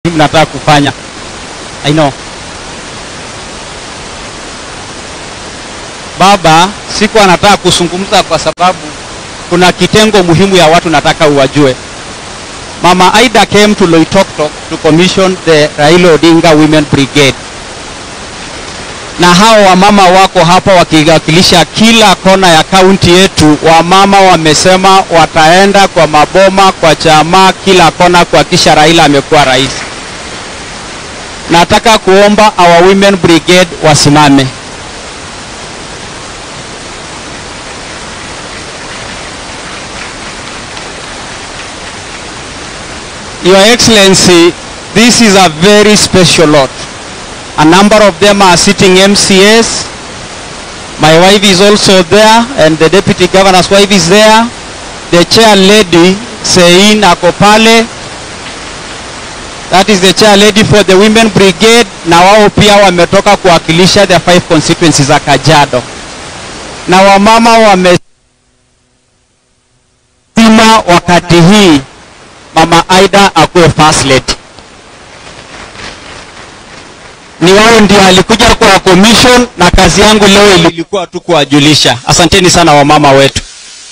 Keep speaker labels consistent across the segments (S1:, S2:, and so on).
S1: mnataka kufanya I know. Baba, siku anataka kuzungumza kwa sababu kuna kitengo muhimu ya watu nataka uwajue. Mama Aida came to Loitoktok to commission the Raila Odinga Women Brigade, na hao wamama wako hapa wakiwakilisha kila kona ya kaunti yetu. Wamama wamesema wataenda kwa maboma, kwa chama, kila kona kuhakikisha Raila amekuwa rais. Nataka kuomba our women brigade wasimame. Your Excellency, this is a very special lot. A number of them are sitting MCAs. My wife is also there and the deputy governor's wife is there. The chair lady, Sein Akopale, that is the chair lady for the women brigade, na wao pia wametoka kuwakilisha the five constituencies za Kajiado, na wamama wamesema wakati hii Mama Aida akuwe first lady. Ni wao ndio alikuja kwa commission, na kazi yangu leo ilikuwa tu kuwajulisha. Asanteni sana wamama wetu.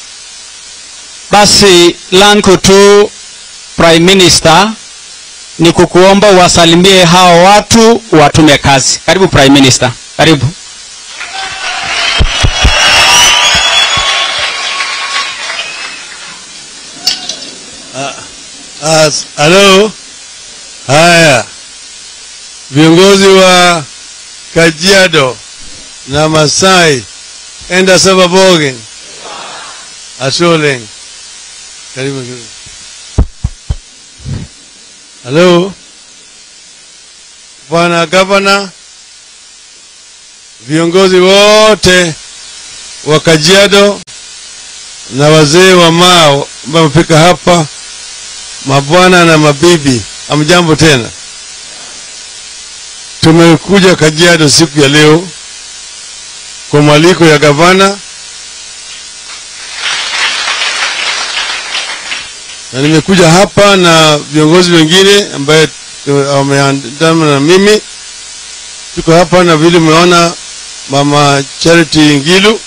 S1: Basi langu tu Prime Minister ni kukuomba uwasalimie hao watu watume kazi. Karibu Prime Minister, karibu.
S2: As, halo. Haya, viongozi wa Kajiado na Masai, enda Sababogen, Asoleng, karibu. karibu. Halo, bwana gavana, viongozi wote wa Kajiado na wazee wa Mao ambao wamefika hapa mabwana na mabibi, amjambo tena. Tumekuja Kajiado siku ya leo kwa mwaliko ya gavana, na nimekuja hapa na viongozi wengine ambaye wameandamana na mimi. Tuko hapa na vile umeona mama Charity Ngilu,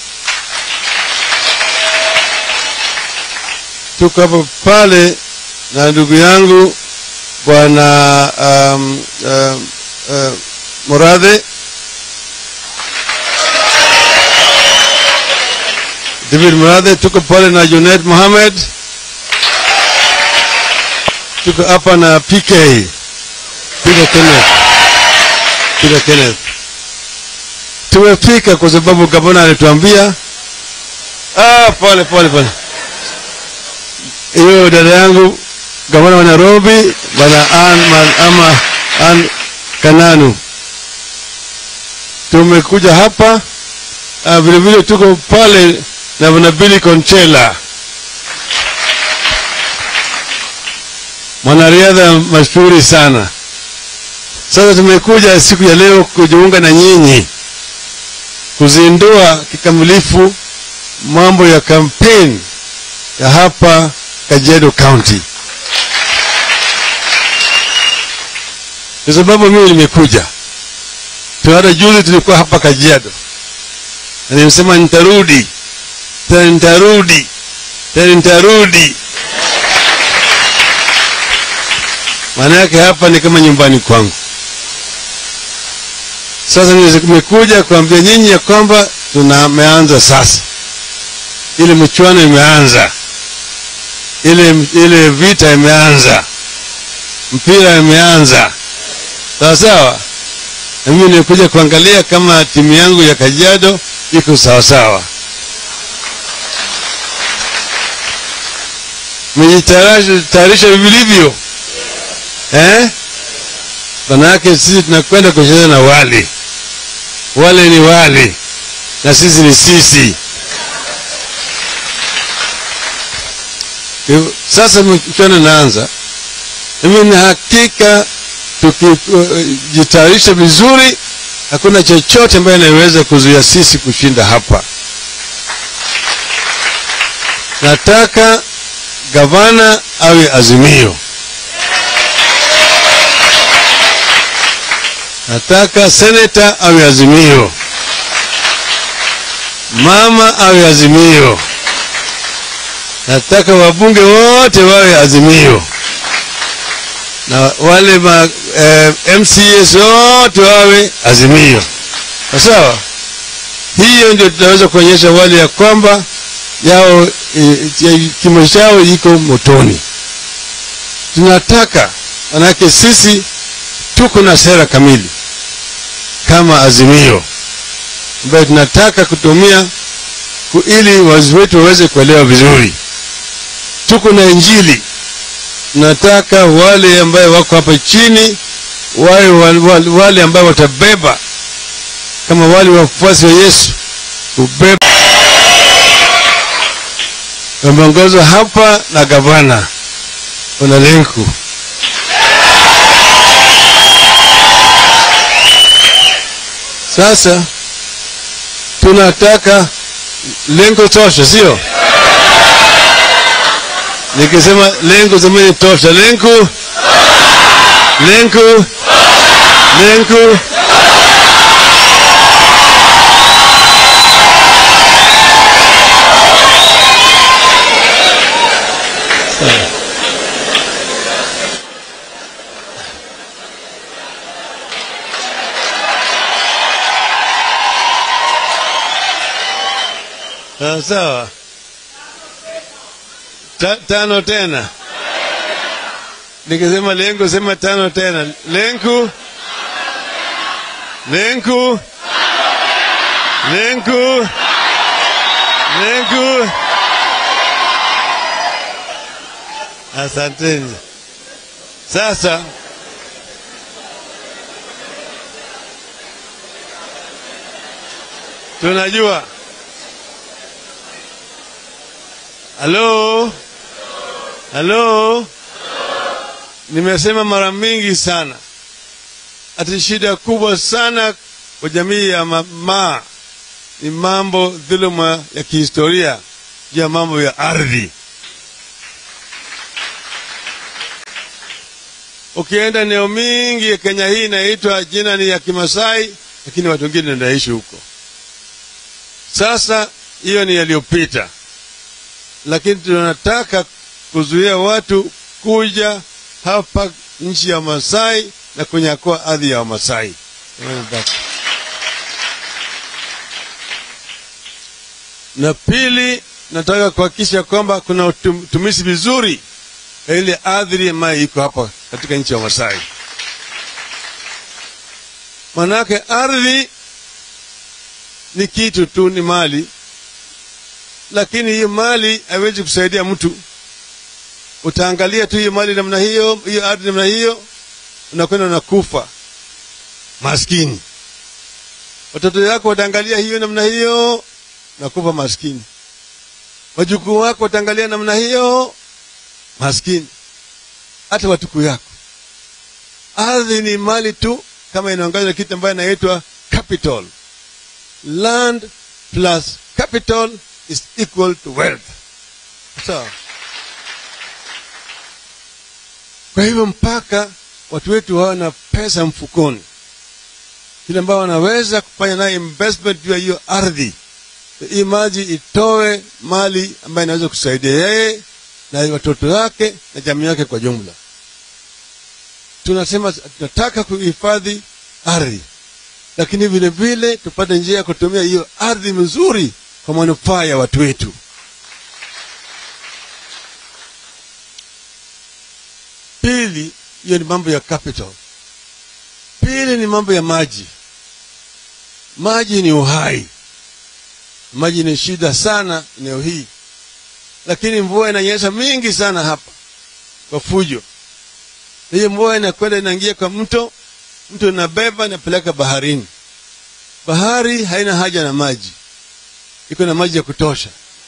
S2: tuko hapa pale na ndugu yangu bwana um, um, uh, Muradhe David Muradhe, tuko pale na Junet Mohamed, tuko hapa na PK Peter Kenneth, Peter Kenneth. Tumefika kwa sababu gavana alituambia. Ah, pole pole pole, hiyo dada yangu gavana wa Nairobi bwana Ann ama Ann Kananu, tumekuja hapa uh, vile vile tuko pale na bwana Billy Conchela, mwanariadha mashuhuri sana. Sasa tumekuja siku ya leo kujiunga na nyinyi kuzindua kikamilifu mambo ya kampeni ya hapa Kajiado County. Kwa sababu mimi nimekuja tu, hata juzi tulikuwa hapa Kajiado na nimesema nitarudi tena, nitarudi tena, nitarudi. Maana yake hapa ni kama nyumbani kwangu. Sasa nimekuja kuambia nyinyi ya kwamba tunameanza sasa, ile mchuano imeanza, ile ile vita imeanza, mpira imeanza sawa sawa, na mimi nilikuja kuangalia kama timu yangu ya Kajiado iko sawa sawa. Mmejitayarisha vilivyo eh? Manake sisi tunakwenda kucheza na wale wale, ni wale na sisi ni sisi. Sasa mchana naanza, mimi na hakika tukijitayarisha vizuri, hakuna chochote ambayo inaweza kuzuia sisi kushinda hapa. Nataka gavana awe Azimio, nataka seneta awe Azimio, mama awe Azimio, nataka wabunge wote wawe Azimio na wale ma, eh, MCAs wote wawe Azimio. Sawa, hiyo ndio tutaweza kuonyesha wale ya kwamba yao e, kimo chao iko motoni. Tunataka manake sisi tuko na sera kamili kama Azimio ambayo tunataka kutumia ku- ili wazazi wetu waweze kuelewa vizuri. Tuko na Injili, tunataka wale ambayo wako hapa chini wawe wale, wale, wale ambayo watabeba kama wale wafuasi wa Yesu kubeba. Wameongozwa hapa na gavana Onalenku. Sasa tunataka lengo tosha, sio? Nikisema lengo zamani tosha, lengo lengo lengo Sawa sawa. Ta, tano tena. Nikisema lengo sema tano tena. Lenku. Lenku. Lenku. Lenku. Asanteni. Sasa tunajua Halo, halo, nimesema mara mingi sana, ati shida kubwa sana kwa jamii ya mama ni mambo dhuluma ya kihistoria juu ya mambo ya ardhi. Ukienda eneo mingi ya Kenya hii inaitwa jina ni ya Kimasai, lakini watu wengine wanaishi huko. Sasa hiyo ni yaliyopita lakini tunataka kuzuia watu kuja hapa nchi ya Masai na kunyakua ardhi ya Wamasai. Na pili, nataka kuhakikisha kwamba kuna utum- utumizi vizuri ya ile ardhi ambayo iko hapa katika nchi ya Masai. Manake ardhi ni kitu tu, ni mali lakini hiyo mali haiwezi kusaidia mtu. Utaangalia tu hiyo mali namna hiyo, hiyo ardhi namna hiyo, unakwenda unakufa maskini. Watoto wako wataangalia hiyo namna hiyo, nakufa maskini. Wajukuu wako wataangalia namna hiyo, maskini. Hata watukuu yako. Ardhi ni mali tu, kama inaongozwa na kitu ambayo inaitwa capital. Land plus capital is equal to wealth. Sawa. Kwa hivyo mpaka watu wetu wawe na pesa mfukoni, kile ambao wanaweza kufanya naye investment juu ya hiyo ardhi, hii maji itoe mali ambayo inaweza kusaidia yeye na watoto wake na jamii yake kwa jumla. Tunasema tunataka kuhifadhi ardhi, lakini vile vile tupate njia ya kutumia hiyo ardhi mzuri kwa manufaa ya watu wetu. Pili, hiyo ni mambo ya capital. Pili ni mambo ya maji. Maji ni uhai. Maji ni shida sana eneo hii, lakini mvua inanyesha mingi sana hapa kwa fujo. Hiyo mvua inakwenda inaingia kwa mto, mto inabeba inapeleka baharini. Bahari haina haja na maji iko na maji ya kutosha.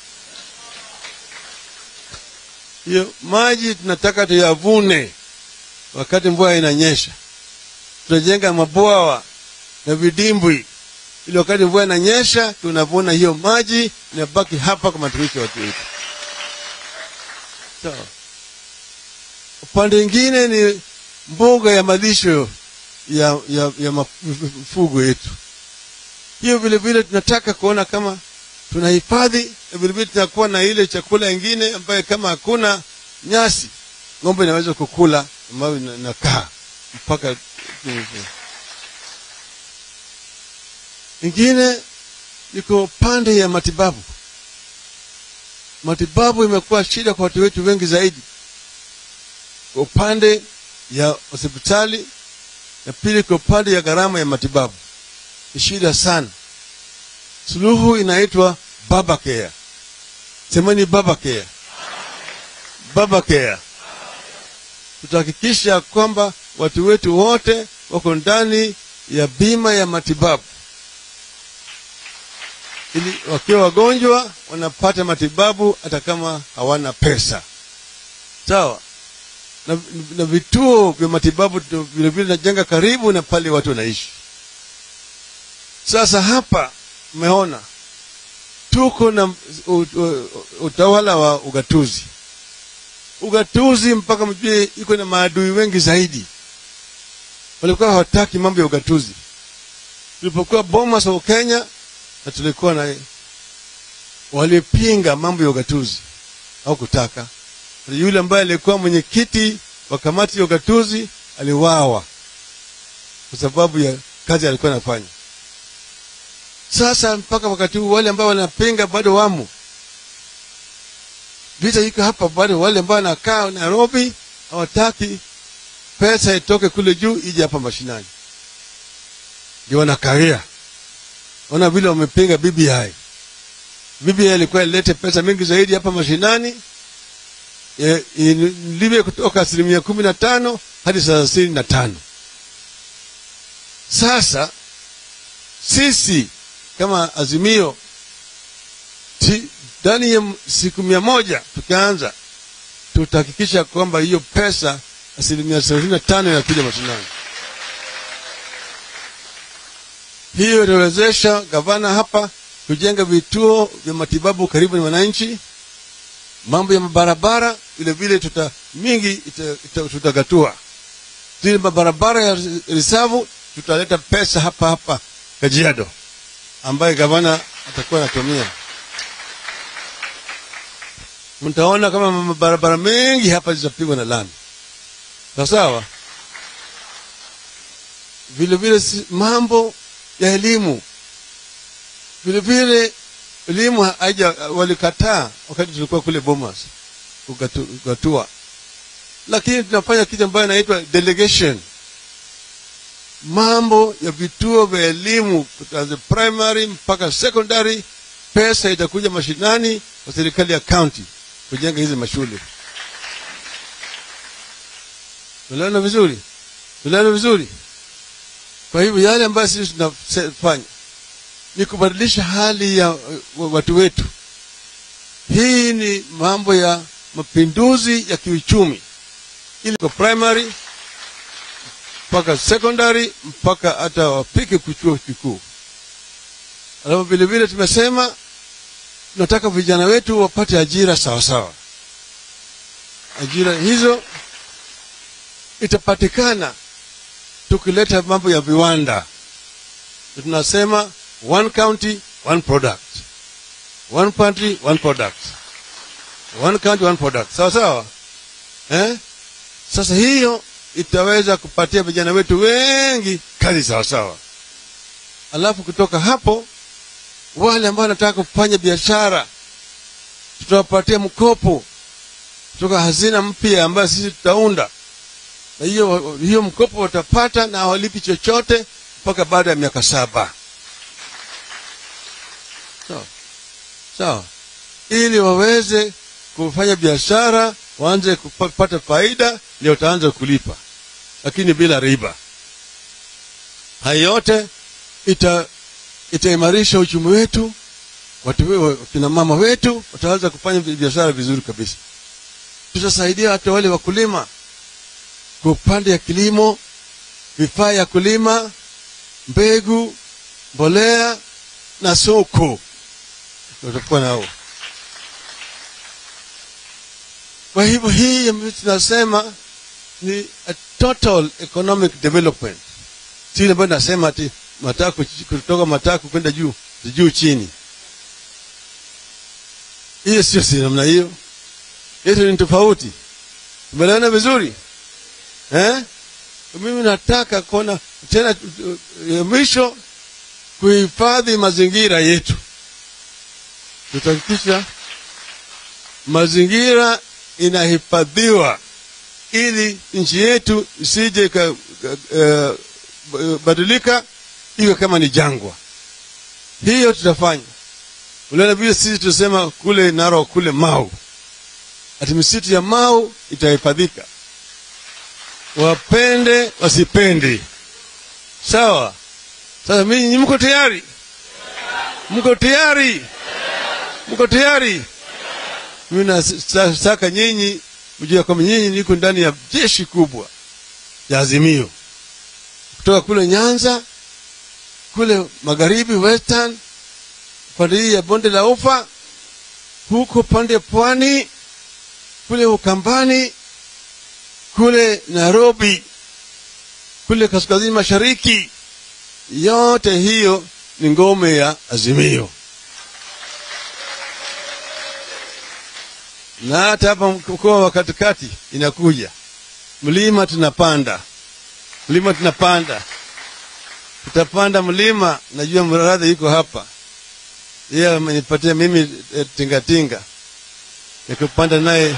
S2: Hiyo maji tunataka tuyavune wakati mvua inanyesha. Tutajenga mabwawa na vidimbwi, ili wakati mvua inanyesha tunavuna hiyo maji, inabaki hapa kwa matumizi ya watu wetu. Sawa. Upande mwingine ni mbuga ya malisho ya, ya, ya mifugo yetu. Hiyo vile vile tunataka kuona kama tunahifadhi na vile vile tunakuwa na ile chakula ingine ambayo kama hakuna nyasi ng'ombe inaweza kukula ambayo ina- inakaa mpaka ingine iko pande ya matibabu. Matibabu imekuwa shida kwa watu wetu wengi zaidi, kwa upande ya hospitali na pili kwa upande ya gharama ya matibabu ni shida sana. Suluhu inaitwa baba care. Semeni baba care, baba care. Tutahakikisha kwamba watu wetu wote wako ndani ya bima ya matibabu ili wakiwa wagonjwa wanapata matibabu hata kama hawana pesa sawa na, na vituo vya matibabu tu- vile vile najenga karibu na pale watu wanaishi sasa hapa umeona tuko na u- u- utawala wa ugatuzi ugatuzi mpaka mjue iko na maadui wengi zaidi walikuwa hawataki mambo ya ugatuzi tulipokuwa bomas wa kenya na tulikuwa na walipinga mambo ya ugatuzi au kutaka yule ambaye alikuwa mwenyekiti wa kamati ya ugatuzi aliwawa kwa sababu ya kazi alikuwa anafanya sasa mpaka wakati huu wale ambao wanapinga bado wamo vita iko hapa bado wale ambao wanakaa nairobi hawataki pesa itoke kule juu ije hapa mashinani ndio wanakaria ona vile wamepinga BBI. BBI ilikuwa ilete pesa mingi zaidi hapa mashinani, e, iliwe kutoka asilimia kumi na tano hadi thelathini na tano. Sasa sisi kama Azimio ti- ndani ya m- siku mia moja tukianza, tutahakikisha kwamba hiyo pesa asilimia thelathini na tano inakuja mashinani. hiyo itawezesha gavana hapa kujenga vituo vya matibabu karibu na wananchi mambo ya mabarabara vile vile tuta mingi ita, ita, tutagatua zile mabarabara ya risavu tutaleta pesa hapa hapa kajiado ambaye gavana atakuwa anatumia mtaona kama mabarabara mengi hapa zitapigwa na lami sawa sawa vile vile si- mambo ya elimu vile vile elimu haija walikataa wakati tulikuwa kule bomas kugatu- kugatua lakini tunafanya kitu ambayo inaitwa delegation mambo ya vituo vya elimu kuanzia primary mpaka secondary pesa itakuja mashinani kwa serikali ya county kujenga hizi mashule tunaelewana vizuri tunaelewana vizuri kwa hivyo yale ambayo sisi tunafanya ni kubadilisha hali ya uh, watu wetu. Hii ni mambo ya mapinduzi ya kiuchumi, ili kwa primary mpaka secondary mpaka hata wapike kuchuo kikuu. Alafu vile vile tumesema tunataka vijana wetu wapate ajira sawa sawa. Ajira hizo itapatikana tukileta mambo ya viwanda tunasema one county one product one country one product one county one product sawa sawa eh? sasa hiyo itaweza kupatia vijana wetu wengi kazi sawa sawa alafu kutoka hapo wale ambao wanataka kufanya biashara tutawapatia mkopo kutoka hazina mpya ambayo sisi tutaunda na hiyo hiyo mkopo watapata na hawalipi chochote mpaka baada ya miaka saba sawa sawa ili waweze kufanya biashara waanze kupata faida ndio utaanza kulipa lakini bila riba haya yote ita itaimarisha uchumi wetu watu we- kina mama wetu wataanza kufanya biashara vizuri kabisa tutasaidia hata wale wakulima kwa upande ya kilimo vifaa ya kulima mbegu mbolea na soko tutakuwa nao kwa hivyo hii ambayo tunasema ni a total economic development si ile ambayo nasema ati matako kutoka matako kwenda juu juu chini hiyo sio si namna hiyo yetu ni tofauti tumeelewana vizuri eh? mimi nataka kuona tena uh, mwisho kuhifadhi mazingira yetu tutahakikisha mazingira inahifadhiwa ili nchi yetu isije ikabadilika uh, iwe kama ni jangwa hiyo tutafanya uliona vile sisi tunasema kule naro kule mau ati misitu ya mau itahifadhika wapende wasipende sawa sasa mimi mko tayari mko tayari mko tayari mimi nataka nyinyi mjue kwamba nyinyi niko ndani ya jeshi kubwa ya azimio kutoka kule nyanza kule magharibi western pande hii ya bonde la ufa huko pande pwani kule ukambani kule nairobi kule kaskazini mashariki yote hiyo ni ngome ya azimio na hata hapa mkoa wa katikati inakuja mlima tunapanda mlima tunapanda tutapanda mlima najua mradhi iko hapa yeye amenipatia mimi e, tingatinga nikupanda naye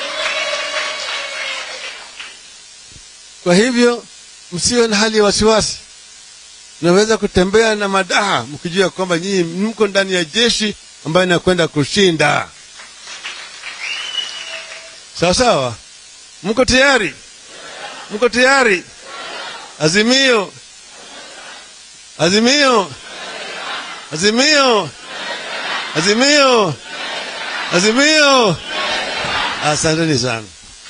S2: kwa hivyo msiwe na hali ya wasiwasi naweza kutembea na madaha mkijua kwamba nyinyi mko ndani ya jeshi ambayo inakwenda kushinda sawa sawa mko tayari mko tayari azimio azimio azimio azimio azimio asanteni sana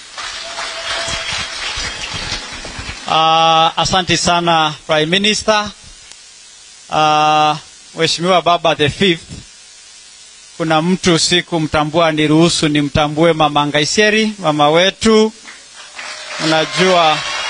S1: Uh, asante sana Prime Minister. Uh, Mheshimiwa Baba the fifth, kuna mtu sikumtambua, niruhusu nimtambue Mama Ngaiseri, mama wetu. Unajua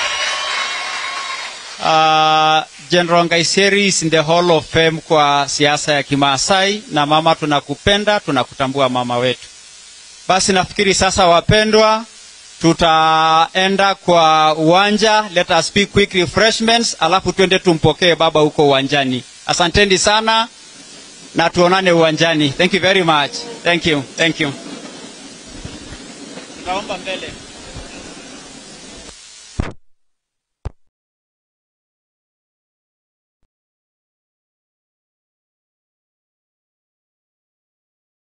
S1: uh, General Ngaiseri is in the Hall of Fame kwa siasa ya Kimaasai, na mama, tunakupenda, tunakutambua mama wetu. Basi nafikiri sasa, wapendwa, tutaenda kwa uwanja let us speak quick refreshments alafu twende tumpokee baba huko uwanjani asanteni sana na tuonane uwanjani thank you very much thank you thank you tutaomba mbele